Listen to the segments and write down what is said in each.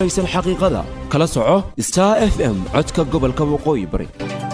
aysan xaqiiqada kala soco star f m codka gobolka waqooyi bari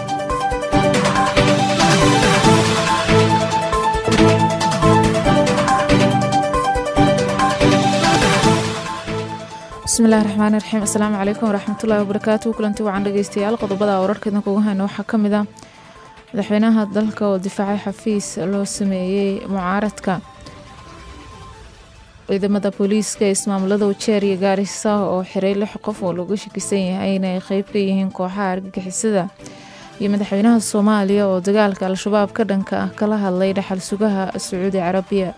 bismillahi raxmaani raxiim asalaamu calaykum waraxmatullahi wabarakaatu kulanti wacan dhegeystayaal qodobada wararka idinkugu hayno waxaa ka mid ah madaxweynaha dalka oo difaacay xafiis loo sameeyey mucaaradka ciidamada booliiska ee ismaamulada wajeer iyo gaarisa oo xiray lix qof oo looga shakisan yahay inay qeyb ka yihiin kooxaha argagixisada iyo madaxweynaha soomaaliya oo dagaalka al-shabaab ka dhanka ah kala hadlay dhaxal sugaha sacuudi carabiya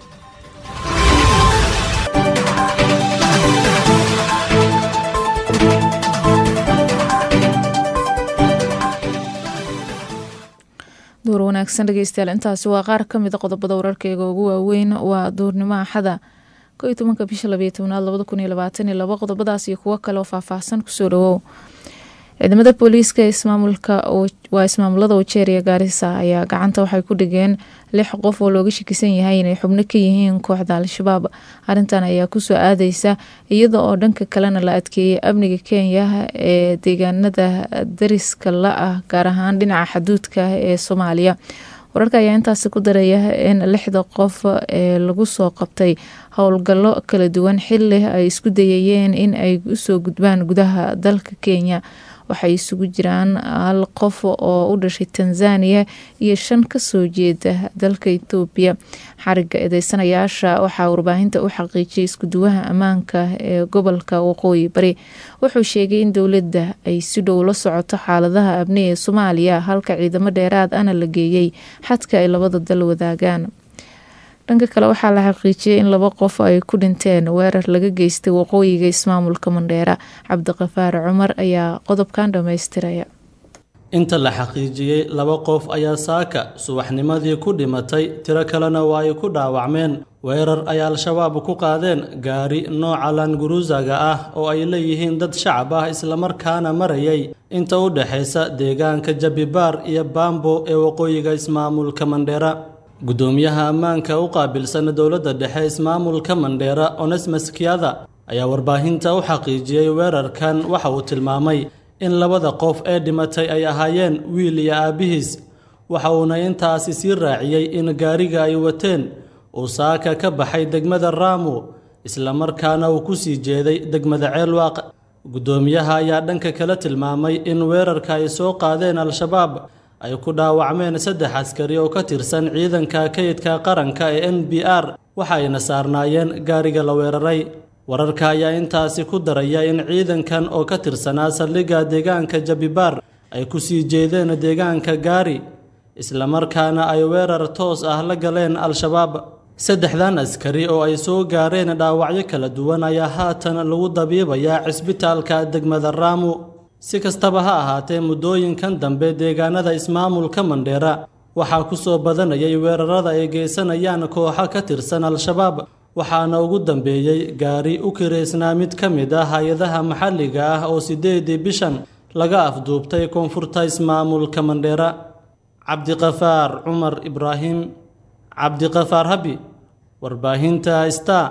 duur wanaagsan dhegeystayaal intaasi waa qaar kamida qodobada wararkeyga ugu waaweyn waa duurnimo axada ko iyo tobanka bisha labayo tobnaad labada kun iyo labaatan iyo labo qodobadaas iyo kuwo kale oo faahfaahsan kusoo dhawow ciidamada booliiska ismaamulka waa ismaamulada wajeer iyo gaarisa ayaa gacanta waxay ku dhigeen lix qof oo looga shakisan yahay inay xubno ka yihiin kooxda al-shabaab arintan ayaa kusoo aadeysa iyada oo dhanka kalena la adkeeyay amniga kenya ee deegaanada dariska la ah gaar ahaan dhinaca xaduudka ee soomaaliya wararka ayaa intaasi ku daraya in lixda qof ee lagu soo qabtay howlgallo kala duwan xili ay isku dayayeen in ay usoo gudbaan gudaha dalka kenya waxay isugu jiraan hal qof oo u dhashay tanzania iyo shan kasoo jeeda dalka etoobiya xariga eedeysanayaasha waxaa warbaahinta u xaqiijiyay iskuduwaha ammaanka ee gobolka waqooyi bari wuxuu sheegay in dowladda ay si dhow la socoto xaaladaha abni ee soomaaliya halka ciidamo dheeraad ana la geeyey xadka ay labada dal wadaagaan dhanka kale waxaa la xaqiijiyay in laba qof ay ku dhinteen weerar laga geystay waqooyiga ismaamulka mandheera cabdiqafaar cumar ayaa qodobkan dhammaystiraya inta la xaqiijiyey laba qof ayaa saaka subaxnimadii ku dhimatay tiro kalena waa ay ku dhaawacmeen weerar ay al-shabaab ku qaadeen gaari nooca languruusaga ah oo ay leeyihiin dad shacab ah islamarkaana marayay inta u dhexaysa deegaanka jabibaar iyo baambo ee waqooyiga ismaamulka mandheera guddoomiyaha ammaanka u qaabilsan dowladda dhexe ismaamulka mandheera onesmas kiada ayaa warbaahinta u xaqiijiyey weerarkan waxa uu tilmaamay in labada qof ee dhimatay ay ahaayeen wiil iyo aabbihiis waxa uuna intaasi sii raaciyey in gaariga ay wateen uu saaka ka baxay degmada raamu islamarkaana uu ku sii jeeday degmada ceelwaaq guddoomiyaha ayaa dhanka kale tilmaamay in weerarka ay soo qaadeen al-shabaab ay ku dhaawacmeen saddex askari oo ka tirsan ciidanka kayidka qaranka ee n b r waxa ayna saarnaayeen gaariga la weeraray wararka ayaa intaasi ku daraya in ciidankan oo ka tirsanaa saldhigga deegaanka jabibaar ay ku sii jeedeen deegaanka gaari islamarkaana ay weerar toos ah la galeen al-shabaab saddexdan askari oo ay soo gaareen dhaawacyo kala duwan ayaa haatan lagu dabiibayaa cisbitaalka degmada raamu si kastaba ha ahaatee muddooyinkan dambe deegaanada ismaamulka mandheera waxaa ku soo badanayay weerarada ay geysanayaan kooxo ka tirsan al-shabaab waxaana ugu dambeeyey gaari u kireysnaa mid ka mid ah hay-adaha maxalliga ah oo siddeedii bishan laga afduubtay koonfurta ismaamulka mandheera cabdiqafaar cumar ibraahim cabdiqafaar habi warbaahinta star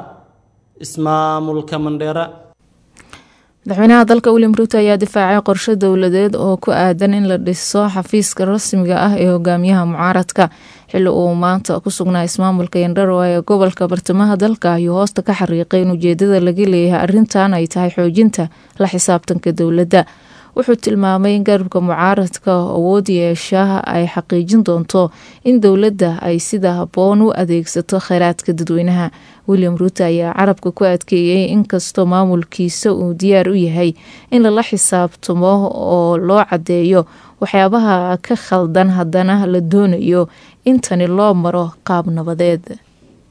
ismaamulka mandheera madaxweynaha dalka william ruuto ayaa difaacay qorshe dowladeed oo ku aadan in la dhiso xafiiska rasmiga ah ee hogaamiyaha mucaaradka xili uu maanta ku sugnaa ismaamulka yandharoa ee gobolka bartamaha dalka ayuu hoosta ka xariiqay in ujeedada laga leeyahay arrintan ay tahay xoojinta la xisaabtanka dowladda wuxuu tilmaamay in garabka mucaaradka awood yeesha ay xaqiijin doonto in dowladda ay sida habboon u adeegsato kheyraadka dadweynaha william ruuto ayaa carabka ku adkeeyey inkastoo maamulkiisa uu diyaar u yahay in lala xisaabtamo oo loo caddeeyo waxyaabaha ka khaldan haddana la doonayo in tani loo maro qaab nabadeed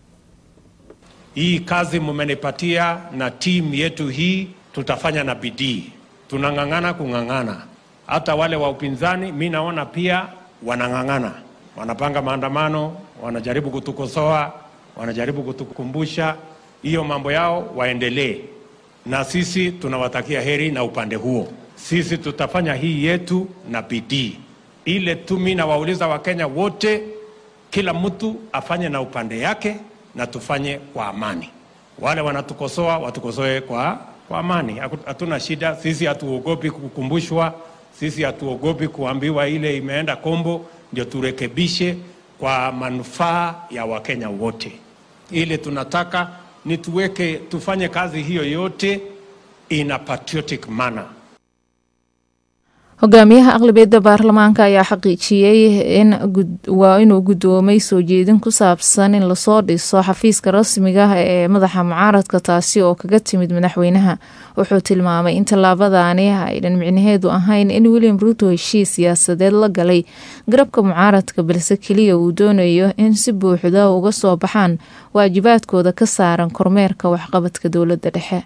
hii kazi mumenipatia na timu yetu hii tutafanya na bidii tunang'ang'ana kung'ang'ana. Hata wale wa upinzani mi naona pia wanang'ang'ana, wanapanga maandamano, wanajaribu kutukosoa, wanajaribu kutukumbusha hiyo mambo yao, waendelee na sisi tunawatakia heri na upande huo. Sisi tutafanya hii yetu na bidii. Ile tu mi nawauliza Wakenya wote, kila mtu afanye na upande yake na tufanye kwa amani. Wale wanatukosoa watukosoe kwa kwa amani, haku- hatuna shida. Sisi hatuogopi kukumbushwa, sisi hatuogopi kuambiwa ile imeenda kombo, ndio turekebishe kwa manufaa ya Wakenya wote. Ile tunataka ni tuweke, tufanye kazi hiyo yote in a patriotic manner. hogaamiyaha aqlabiyadda baarlamaanka ayaa xaqiijiyey in gud- waa inuu guddoomay soo jeedin ku saabsan in lasoo dhiso xafiiska rasmiga ah ee madaxa mucaaradka taasi oo kaga timid madaxweynaha wuxuu tilmaamay in tallaabadaani aynan micnaheedu ahayn in william ruuto heshiis siyaasadeed la galay garabka mucaaradka balse keliya uu doonayo in si buuxda uga soo baxaan waajibaadkooda ka saaran kormeerka waxqabadka dowladda dhexe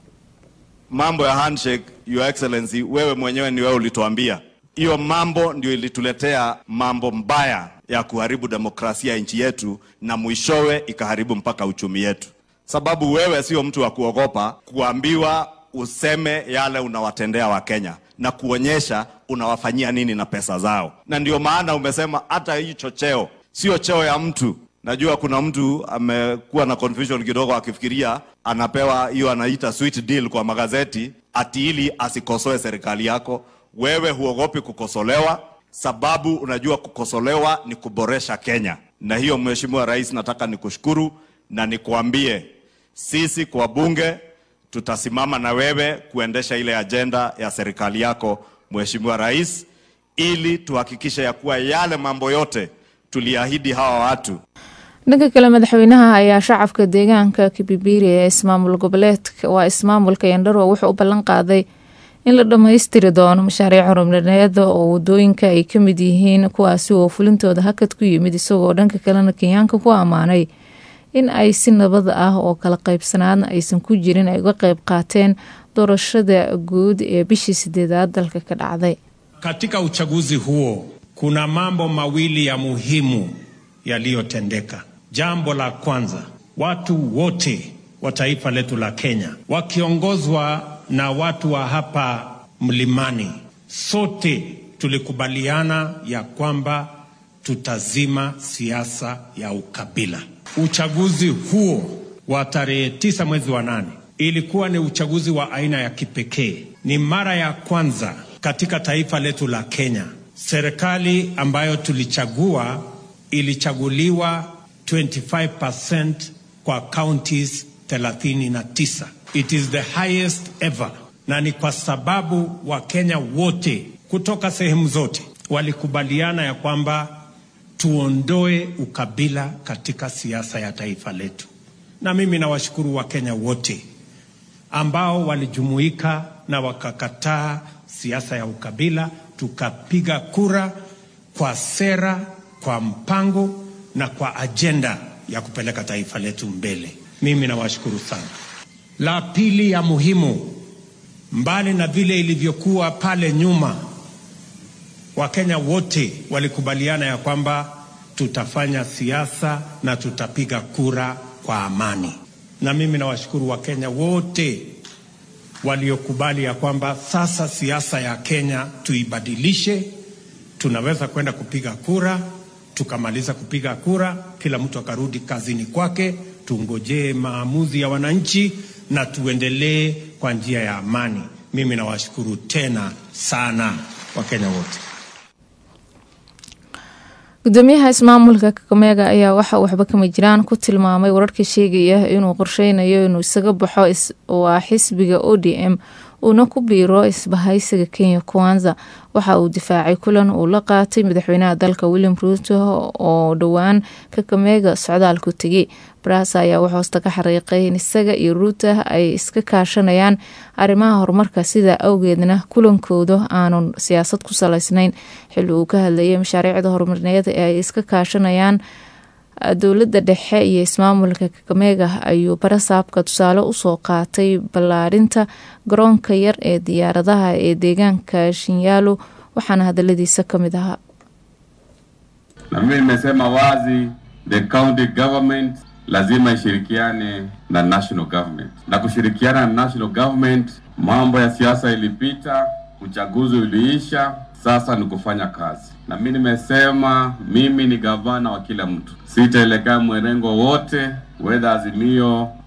mambo ya handshake, your excellency, wewe mwenyewe ni wewe ulituambia hiyo mambo ndio ilituletea mambo mbaya ya kuharibu demokrasia ya nchi yetu, na mwishowe ikaharibu mpaka uchumi yetu, sababu wewe sio mtu wa kuogopa kuambiwa useme yale unawatendea Wakenya na kuonyesha unawafanyia nini na pesa zao, na ndio maana umesema hata hii chocheo sio cheo ya mtu Najua kuna mtu amekuwa na confusion kidogo akifikiria anapewa hiyo anaita sweet deal kwa magazeti ati ili asikosoe serikali yako. Wewe huogopi kukosolewa, sababu unajua kukosolewa ni kuboresha Kenya. Na hiyo Mheshimiwa Rais, nataka nikushukuru na nikuambie sisi kwa bunge tutasimama na wewe kuendesha ile ajenda ya serikali yako Mheshimiwa Rais, ili tuhakikishe ya kuwa yale mambo yote tuliahidi hawa watu dhanka kale madaxweynaha ayaa shacabka deegaanka kibibiri ee ismaamul goboleedka waa ismaamulka yandharwa wuxuu u ballan qaaday in la dhammaystiri doono mashaariic horumarineeda oo wadooyinka ay ka mid yihiin kuwaasi oo fulintooda hakad ku yimid isagoo dhanka kalena kenyaanka ku ammaanay in ay si nabad ah oo kala qaybsanaadna aysan ku jirin ay uga qayb qaateen doorashada guud ee bishii sideedaad dalka ka dhacday Katika uchaguzi huo kuna mambo mawili ya muhimu yaliyotendeka. Jambo la kwanza, watu wote wa taifa letu la Kenya wakiongozwa na watu wa hapa mlimani, sote tulikubaliana ya kwamba tutazima siasa ya ukabila. Uchaguzi huo wa tarehe tisa mwezi wa nane ilikuwa ni uchaguzi wa aina ya kipekee. Ni mara ya kwanza katika taifa letu la Kenya serikali ambayo tulichagua ilichaguliwa 25% kwa counties 39. It is the highest ever, na ni kwa sababu Wakenya wote kutoka sehemu zote walikubaliana ya kwamba tuondoe ukabila katika siasa ya taifa letu, na mimi nawashukuru Wakenya wote ambao walijumuika na wakakataa siasa ya ukabila, tukapiga kura kwa sera, kwa mpango na kwa ajenda ya kupeleka taifa letu mbele. Mimi nawashukuru sana. La pili ya muhimu, mbali na vile ilivyokuwa pale nyuma, Wakenya wote walikubaliana ya kwamba tutafanya siasa na tutapiga kura kwa amani, na mimi nawashukuru Wakenya wote waliokubali ya kwamba sasa siasa ya Kenya tuibadilishe. Tunaweza kwenda kupiga kura, tukamaliza kupiga kura, kila mtu akarudi kazini kwake, tungojee maamuzi ya wananchi na tuendelee kwa njia ya amani. Mimi nawashukuru tena sana Wakenya wote. gudoomiyaha ismaamulka kakamega ayaa waxa uu waxba kama jiraan ku tilmaamay wararka sheegaya inuu qorsheynayo inuu isaga baxo waa xisbiga o d m uuna ku biiro isbahaysiga kenya kwanza waxa uu difaacay kulan uu la qaatay madaxweynaha dalka william ruuto oo dhowaan kakamega socdaalku tegay baraasa ayaa wuxuu hoosta ka xariiqay in isaga iyo ruuta ay iska kaashanayaan arrimaha horumarka sida awgeedna kulankooda aanun siyaasad ku salaysnayn xilli uu ka hadlayay mashaariicda horumarineed ee ay iska kaashanayaan dowladda dhexe iyo ismaamulka kakamega ayuu barasaabka tusaale usoo qaatay ballaarinta garoonka yar ee diyaaradaha ee deegaanka shinyaalo waxaana hadaladiisa ka mid ahaa na mimi nimesema wazi the county government lazima ishirikiane na national government, na kushirikiana na national government, mambo ya siasa ilipita, uchaguzi uliisha, sasa ni kufanya kazi. Na mimi nimesema mimi ni gavana wa kila mtu, sitaelekea mwerengo wote, whether Azimio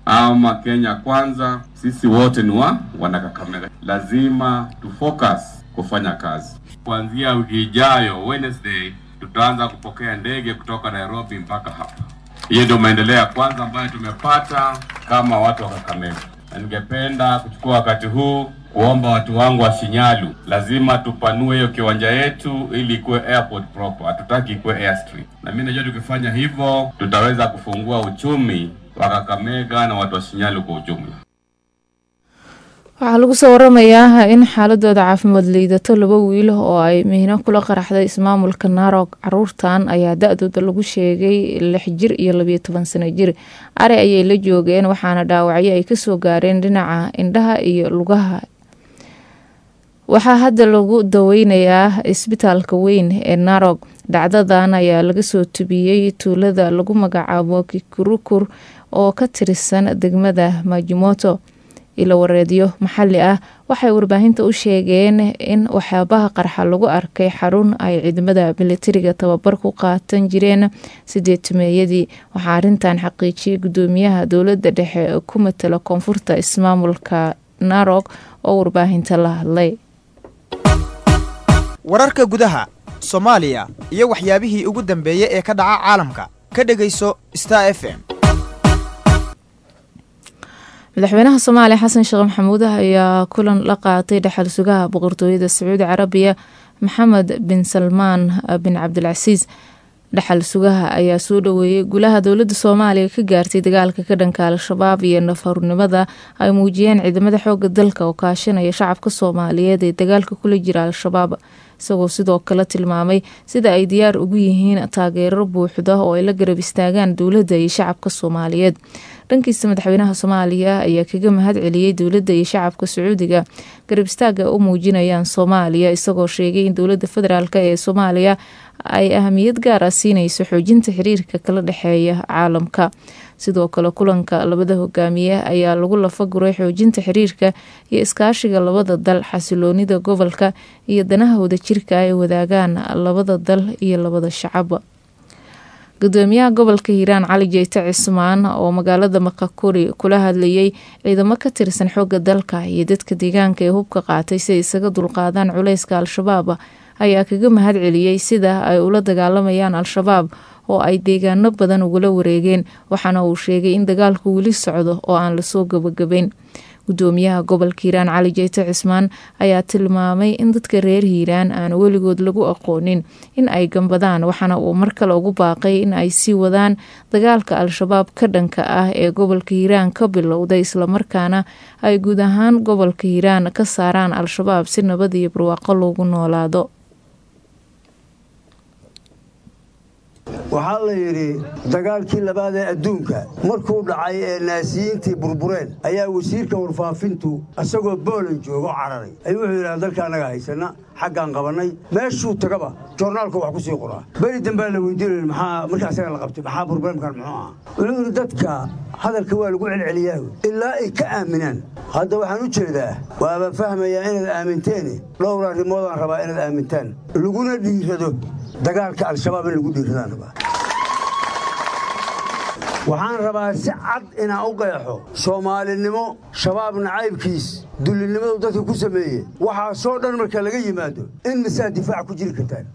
ama Kenya Kwanza, sisi wote ni wa Wanakakamega. Lazima tu focus kufanya kazi. Kuanzia wiki ijayo Wednesday, tutaanza kupokea ndege kutoka Nairobi mpaka hapa. Hiyo ndio maendeleo ya kwanza ambayo tumepata kama watu wa Kakamega, na ningependa kuchukua wakati huu kuomba watu wangu wa Shinyalu, lazima tupanue hiyo kiwanja yetu ili ikuwe airport proper, hatutaki ikuwe airstrip. Na mimi najua tukifanya hivyo tutaweza kufungua uchumi wa Kakamega na watu wa Shinyalu kwa ujumla. waxaa lagu soo waramayaa in xaaladooda caafimaad liidato laba wiil oo ay mihno kula qaraxday ismaamulka naarog caruurtan ayaa da-dooda lagu sheegay lix jir iyo labiyo toban sano jir ari ayay la joogeen waxaana dhaawacyo ay kasoo gaareen dhinaca indhaha iyo lugaha waxaa hadda lagu daweynayaa isbitaalka weyn ee narog dhacdadan ayaa laga soo tubiyey tuulada lagu magacaabo kikurukur oo ka tirsan degmada majimoto ilo wareedyo maxali ah waxay warbaahinta u sheegeen in waxyaabaha qarxa lagu arkay xarun ay ciidamada militariga tababar ku qaatan jireen sideetumeeyadii waxaa arintan xaqiijiyay gudoomiyaha dowlada dhexe ku matala koonfurta ismaamulka narog oo warbaahinta la hadlay wararka gudaha soomaaliya iyo waxyaabihii ugu dambeeyey ee ka dhaca caalamka ka dhegayso star f m madaxweynaha soomaaliya xasan sheekh maxamuud ayaa kulan la qaatay dhexal sugaha boqortooyada sacuudi carabiya maxamed bin salmaan bin cabdilcasiis dhexal sugaha ayaa soo dhaweeyey gulaha dowlada soomaaliya ka gaartay dagaalka ka dhanka al-shabaab iyo nafarnimada ay muujiyeen ciidamada xooga dalka oo kaashanaya shacabka soomaaliyeed ee dagaalka kula jira al-shabaab isagoo sidoo kale tilmaamay sida ay diyaar ugu yihiin taageero buuxda oo ay la garab istaagaan dowladda iyo shacabka soomaaliyeed dhankiisa madaxweynaha soomaaliya ayaa kaga mahad celiyey dowladda iyo shacabka sacuudiga garab istaaga u muujinayaan soomaaliya isagoo sheegay in dowladda federaalk ee soomaaliya ay ahamiyad gaar ah siinayso xoojinta xiriirka kala dhexeeya caalamka sidoo kale kulanka labada hogaamiye ayaa lagu lafaguray xoojinta xiriirka iyo iskaashiga labada dal xasiloonida gobolka iyo danaha wadajirka ay wadaagaan labada dal iyo labada shacab gudoomiyaha gobolka hiiraan cali jeyte cismaan oo magaalada makakuri kula hadlayay ciidamo ka tirsan xooga dalka iyo dadka deegaanka ee hubka qaatay si ay isaga dulqaadaan culeyska al-shabaab ayaa kaga mahad celiyey sida ay ula dagaalamayaan al-shabaab oo ay deegaano badan ugula wareegeen waxaana uu sheegay in dagaalku weli socdo oo aan lasoo gabagabayn gudoomiyaha gobolka hiiraan cali jeyte cismaan ayaa tilmaamay in dadka reer hiiraan aan weligood lagu aqoonin in ay gambadaan waxaana uu mar kale ugu baaqay in ay sii wadaan dagaalka al-shabaab ka dhanka ah ee gobolka hiiraan ka bilowday islamarkaana ay guud ahaan gobolka hiiraan ka saaraan al-shabaab si nabad iyo barwaaqo loogu noolaado waxaa la yidhi dagaalkii labaad ee adduunka markuu dhacay ee naasiyiintii burbureen ayaa wasiirka warfaafintu isagoo boolan joogo cararay ayuu wuxuu yidhaha dalka annaga haysana xaggaan qabannay meeshuu tagaba joornaalka wax ku sii qoraa beri dambaa la weydiinay maxaa marka asaga la qabtay maxaa burbureemkan muxuu ah wuxuu yidhi dadka hadalka waa lagu celceliyaa ilaa ay ka aaminaan hadda waxaan u jeedaa waaba fahmayaa inaad aaminteeni dhowr arrimoodaan rabaa inaad aamintaan laguna dhiirado dagaalka al-shabaab in lagu dhiiradaan rabaa waxaan rabaa si cad inaan u qeexo soomaalinimo shabaab nacaybkiis dullinimadu dadka ku sameeye waxaasoo dhan marka laga yimaado in misaa difaac ku jiri kartaan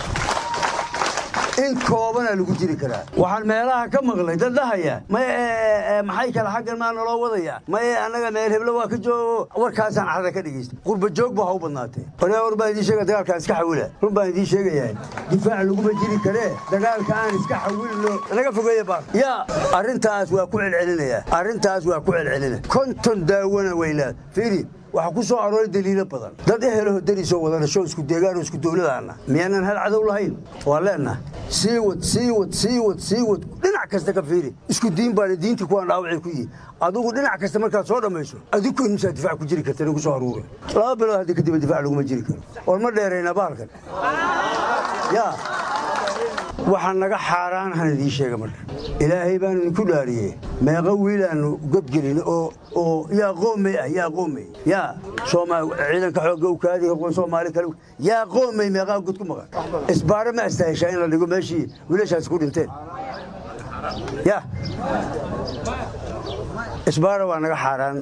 in koobanaa lagu jiri karaa waxaan meelaha ka maqlay dad dhahaya maye maxay kale xaggan maa naloo wadaya maye annaga meel heblo waa ka joogo warkaasaan carada ka dhegaysta qurba joog ba ha u badnaatee ore war baan idiin sheega dagaalkaan iska xawila run baan idiin sheegayaa difaac laguma jiri karee dagaalka aan iska xawilno naga fogeeya baa yaa arrintaas waa ku celcelinaya arrintaas waa ku celcelina konton daawana weylaad fiiri waxaa ku soo arooray daliilo badan dad ehelaho dariisoo wada dhasho isku deegaanoo isku dowladaana miyaanan hal cadow lahayn waa leenaha sii wad sii wad sii wad sii wad dhinac kasta ka fiiri isku diin baana diintii kuwaan dhaawacay ku yihi adigu dhinac kasta markaad soo dhammayso adigu imsaa difaac ku jiri karta nagu soo aruura laba bilood haddi kadib difaac laguma jiri karo war ma dheeraynaa bahalkan yaa waxaa naga xaaraanahan idiin sheega marka ilaahay baanu idinku dhaariyey meeqa wiilaannu godgelin oo oo yaa qoomey ah yaa qoomey yaa ciidanka xoogga u kaadi soomaali kale yaa qoomey meeqaa god ku maqan isbaare ma astaaheshaa in la dhigo meeshii wiilashaasi ku dhinteen ya isbaara waa naga xaaraan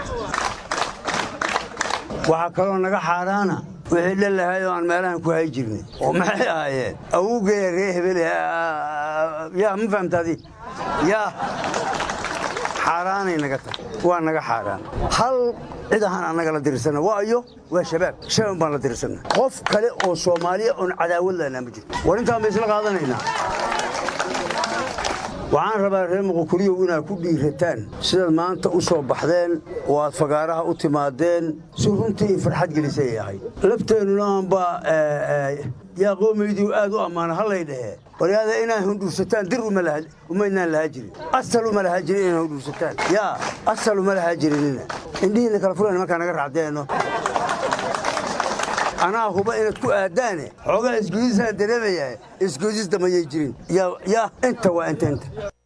waxaa kaloo naga xaaraana wixii dhalahay oo aan meelahan ku hay jirnay oo maxay ahaayeen awowgeeya ree hebel yaa ma fahamtaadi yaa xaaraanay naga tahay waa naga xaaraan hal cid ahaan annaga la dirirsana waayo waa shabaab shabaab baan la dirirsana qof kale oo soomaaliya oon cadaawad lahnaa ma jirto war intaan ba isla qaadanaynaa waxaan rabaa reer muqukuriyow inaad ku dhiirataan sidaad maanta u soo baxdeen oo aad fagaaraha u timaadeen si runtii farxad gelisay ahayd labteennuna aanba yaa qoomaydii aad u ammaana hallay dhahee waryaada inaad hundhuursataan dir umaynaan lahaa jirin asal uma lahaa jirin inaad hundhuursataan yaa asal uma lahaa jirinina indhihiina kala fulan markaa naga raacdeenno anaa huba inaad ku aaddaane xoogaa isgoodisaan dareemayaa isgoodis damayay jirin yaa inta waa inta inta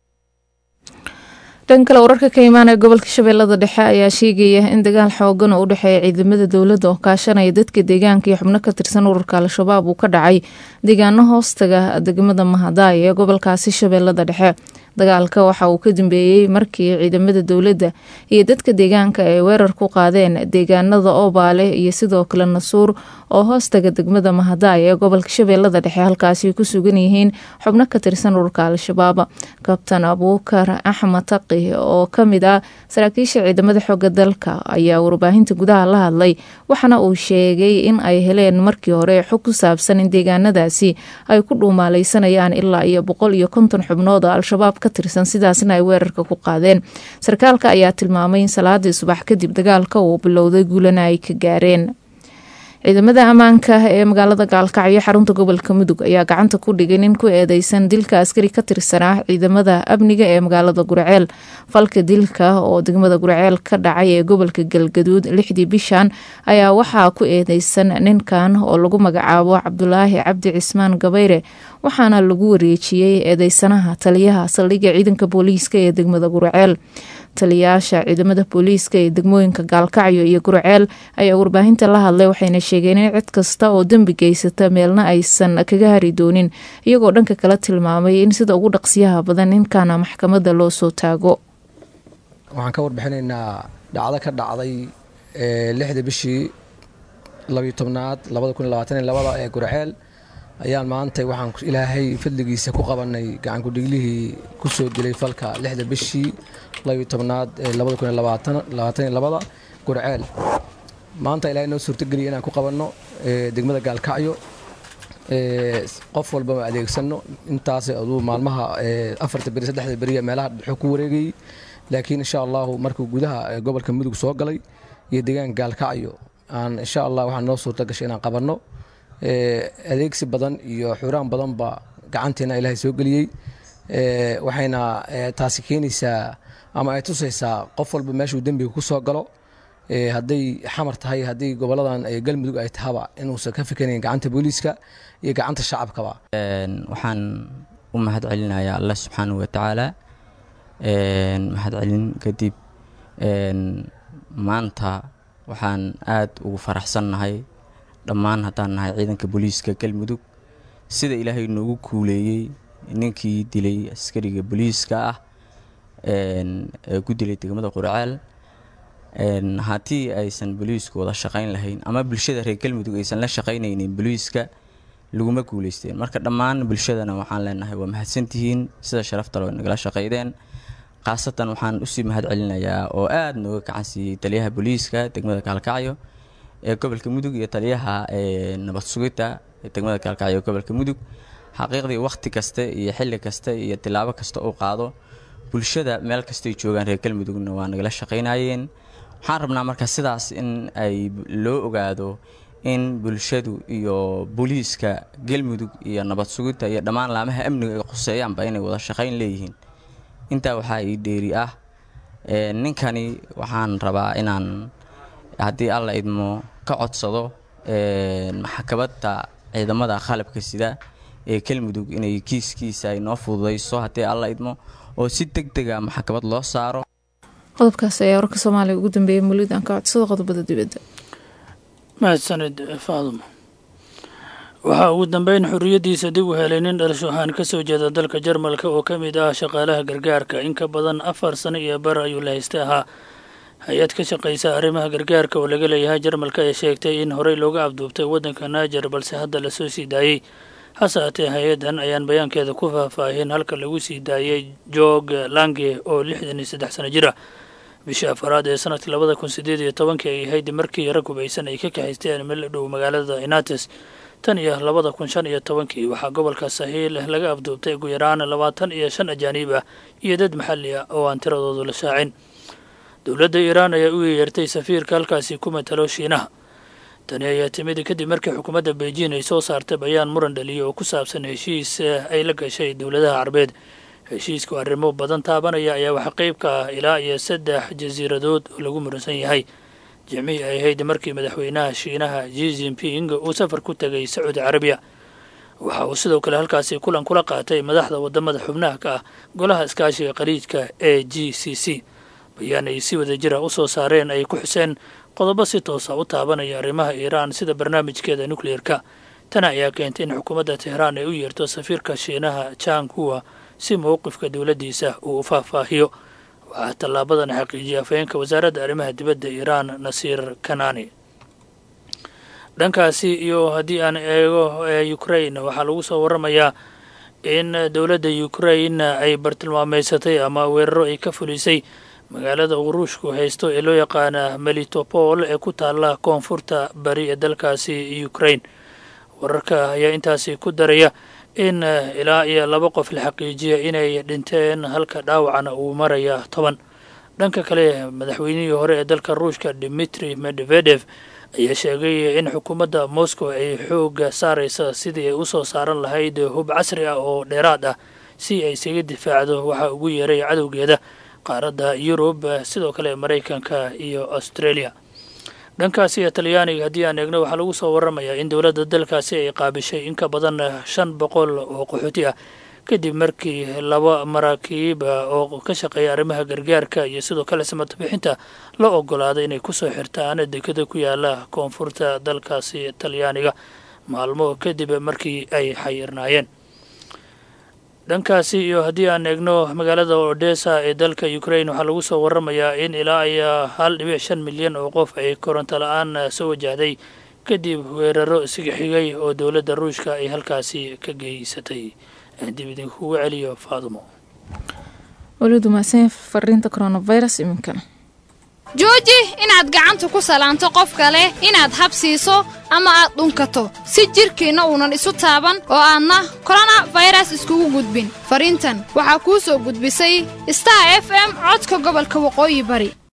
dhan kale wararka ka imaanaya gobolka shabeellada dhexe ayaa sheegaya in dagaal xoogan oo u dhexeeya ciidamada dowladda oo kaashanaya dadka deegaanka iyo xubno ka tirsan ururka al-shabaab uu ka dhacay deegaano hoostaga degmada mahadaay ee gobolkaasi shabeellada dhexe dagaalka waxa uu ka dambeeyey markii ciidamada dowladda iyo dadka deegaanka ay weerar ku qaadeen deegaanada oobaale iyo sidoo kale nasuur oo hoostaga degmada mahadaay ee gobolka shabeellada dhexe halkaasi ku sugan yihiin xubno ka tirsan ururka al-shabaab kabtan abuukar axmed taqi oo kamid ah saraakiisha ciidamada xooga dalka ayaa warbaahinta gudaha la hadlay waxaana uu sheegay in ay heleen markii hore xog ku saabsan in deegaanadaasi ay ku dhuumaaleysanayaan ilaa iyo boqol iyo konton xubnood oo al-shabaab ka tirsan sidaasna ay weerarka ku qaadeen sarkaalka ayaa tilmaamay in salaadii subax kadib dagaalka uu bilowday guulana ay ka gaareen ciidamada ammaanka ee magaalada gaalkacyo xarunta gobolka mudug ayaa gacanta ku dhigay nin ku eedeysan dilka askari ka tirsanaa ciidamada amniga ee magaalada gurceel falka dilka oo degmada gurceel ka dhacay ee gobolka galgaduud lixdii bishan ayaa waxaa ku eedeysan ninkan oo lagu magacaabo cabdulaahi cabdi cismaan gabayre waxaana lagu wareejiyey eedeysanaha taliyaha saldhigga ciidanka booliiska ee degmada gurceel taliyayaasha ciidamada booliiska ee degmooyinka gaalkacyo iyo gurceel ayaa warbaahinta la hadlay waxayna sheegeen in cid kasta oo dembi geysata meelna aysan kaga hari doonin iyagoo dhanka kala tilmaamay in sida ugu dhaqsiyaha badan ninkana maxkamadda loo soo taago waxaan ka warbixinaynaa dhacdo ka dhacday lixda bishii labiyo tobnaad labada kun labaatan iyo labada ee gurceel ayaan maanta waxaan ilaahay fadligiisa ku qabanay gacankudhiglihii ku soo dilay falka lixda bishii labiyo tobnaad ee labada kun labaatan iyo labada gurceel maanta ilaahay noo suurtogeliya inaan ku qabanno degmada gaalkacyo qof walbama adeegsano intaas aduu maalmaha afarta beri saddexda beriya meelaha dhexo ku wareegayey laakiin insha allahu markuu gudaha gobolka mudug soo galay iyo deegaanka gaalkacyo aan insha allah waxaan noo suurta gashay inaan qabanno adeegsi badan iyo xuraan badanba gacanteena ilaahay soo geliyey waxayna taasi keenaysaa ama ay tusaysaa qof walba meeshuu dembiga ku soo galo hadday xamar tahay haddii goboladan galmudug ay tahaba inuusan ka fikanayn gacanta booliiska iyo gacanta shacabkaba waxaan u mahad celinayaa allah subxaanahu watacaala mahad celin kadib maanta waxaan aad ugu faraxsannahay dhammaan haddaan nahay ciidanka booliiska galmudug sida ilaahay noogu kuuleeyey ninkii dilay askariga booliiska ah ee ku dilay degmada qurceel haddii aysan booliisku wada shaqayn lahayn ama bulshada reer galmudug aysan la shaqaynaynin booliiska laguma guuleysteen marka dhammaan bulshadana waxaan leenahay waa mahadsantihiin sida sharafta loo nagala shaqaydeen khaasatan waxaan usii mahad celinayaa oo aada nooga gacan siiyey taliyaha booliiska degmada gaalkacyo ee gobolka mudug iyo taliyaha nabad sugidda ee degmada gaalkacyo ee gobolka mudug xaqiiqdii wakhti kaste iyo xilli kaste iyo tilaabo kasta uu qaado bulshada meel kastay joogaan reer galmudugna waa nagala shaqaynayeen waxaan rabnaa marka sidaas in ay loo ogaado in bulshadu iyo booliiska galmudug iyo nabad sugidda iyo dhammaan laamaha amniga ay khuseeyaanba inay wada shaqayn leeyihiin intaa waxaa ii dheeri ah ninkani waxaan rabaa inaan haddii alla idmo ka codsado maxkamadda ciidamada qalabka sida ee galmudug inay kiiskiisa ay noo fududayso haddii alla idmo oo si deg dega maxkamad loo saaro qodobkaas ayaa warka soomaaliya ugu dambeeyay mulidan ka codsada qodobada dibadda mahadsanid faadumo waxaa ugu dambeyn xorriyaddiisa dib u helay nin dhalasho ahaan ka soo jeeda dalka jarmalka oo ka mid ah shaqaalaha gargaarka in ka badan afar sano iyo bar ayuu la haystay ahaa hay-ad ka shaqaysa arrimaha gargaarka oo laga leeyahay jarmalka ee sheegtay in horey looga abduubtay waddanka naajer balse hadda lasoo sii daayey hase haatee hay-addan ayaan bayaankeeda ku faahfaahin halka lagu sii daayey joog lange oo lixdan iyo saddex sano jir ah bishii afaraad ee sanadkii labada kun sideed iyo tobankii ay ahayd markii rag hubaysan ay ka kaxaysteen meel dhow magaalada inates tan iyo labada kun shan iyo tobankii waxaa gobolka sahiil laga afduubtay ugu yaraan labaatan iyo shan ajaaniib ah iyo dad maxalli ah oo aan tiradoodu la shaacin dowladda iiraan ayaa u yeertay safiirka halkaasi ku matalo shiinaha tani ayaa timid kadib markii xukuumadda beijing ay soo saartay bayaan muran dhaliya oo ku saabsan heshiis ay la gashay dowladaha carbeed heshiisku arrimo badan taabanaya ayaa waxaa qeyb ka ah ilaa iyo saddex jasiiradood oo lagu muransan yahay jimcihii ay ahayd markii madaxweynaha shiinaha ji jinping uu safar ku tegay sacuudi carabiya waxa uu sidoo kale halkaasi kulan kula qaatay madaxda wadamada xubnaha ka ah golaha iskaashiga qariijka ee g c c bayaan ay si wada jira u soo saareen ay ku xuseen qodobo si toosa u taabanaya arrimaha iiraan sida barnaamijkeeda nukleerka tana ayaa keentay in xukuumadda tehraan ay u yeerto safiirka shiinaha jang huwa si mowqifka dowladdiisa uu u faahfaahiyo waxaa tallaabadan xaqiijiyay afhayeenka wasaaradda arrimaha dibadda iiraan nasiir kanani dhankaasi iyo haddii aan eego ukrain waxaa lagu soo waramayaa in dowladda ukrain ay bartilmaameysatay ama weeraro ay ka fulisay magaalada uu ruushku haysto ee loo yaqaana melitopol ee ku taalla koonfurta bari ee dalkaasi ukrain wararka ayaa intaasi ku daraya in ilaa iyo laba qof la xaqiijiya inay dhinteen halka dhaawacana uu maraya toban dhanka kale madaxweynihii hore ee dalka ruushka dimitri medvedev ayaa sheegay in xukuumadda moscow ay xooga saaraysa sidii ay usoo saaran lahayd hub casri ah oo dheeraad ah si ay isaga difaacdo waxaa ugu yeeray cadowgeeda qaaradda yurub sidoo kale maraykanka iyo australia dhankaasi iyo talyaaniga haddii aan eegno waxaa lagu soo waramayaa in dowladda dalkaasi ay qaabishay in ka badan shan boqol oo qaxooti ah kadib markii laba maraakiib oo ka shaqeeya arrimaha gargaarka iyo sidoo kale samata bixinta la ogolaaday inay kusoo xirtaan dekada ku yaala koonfurta dalkaasi talyaaniga maalmo kadib markii ay xayirnaayeen dhankaasi iyo haddii aan eegno magaalada odessa ee dalka ukrain waxaa lagu soo waramayaa in ilaa iyo hal dhibic shan milyan oo qof ay koronto la-aan soo wajahday kadib weeraro isiga xigay oo dowladda ruushka ay halkaasi ka geysatay dib idinkugu celiyo faadumo welidu mahadsan fariinta coronavirus iminkana jooji inaad gacanta ku salaanto qof kale inaad habsiiso ama aad dhunkato si jidhkiinna uunan isu taaban oo aadna korona fayras iskugu gudbin fariintan waxaa kuu soo gudbisay star f m codka gobolka waqooyi bari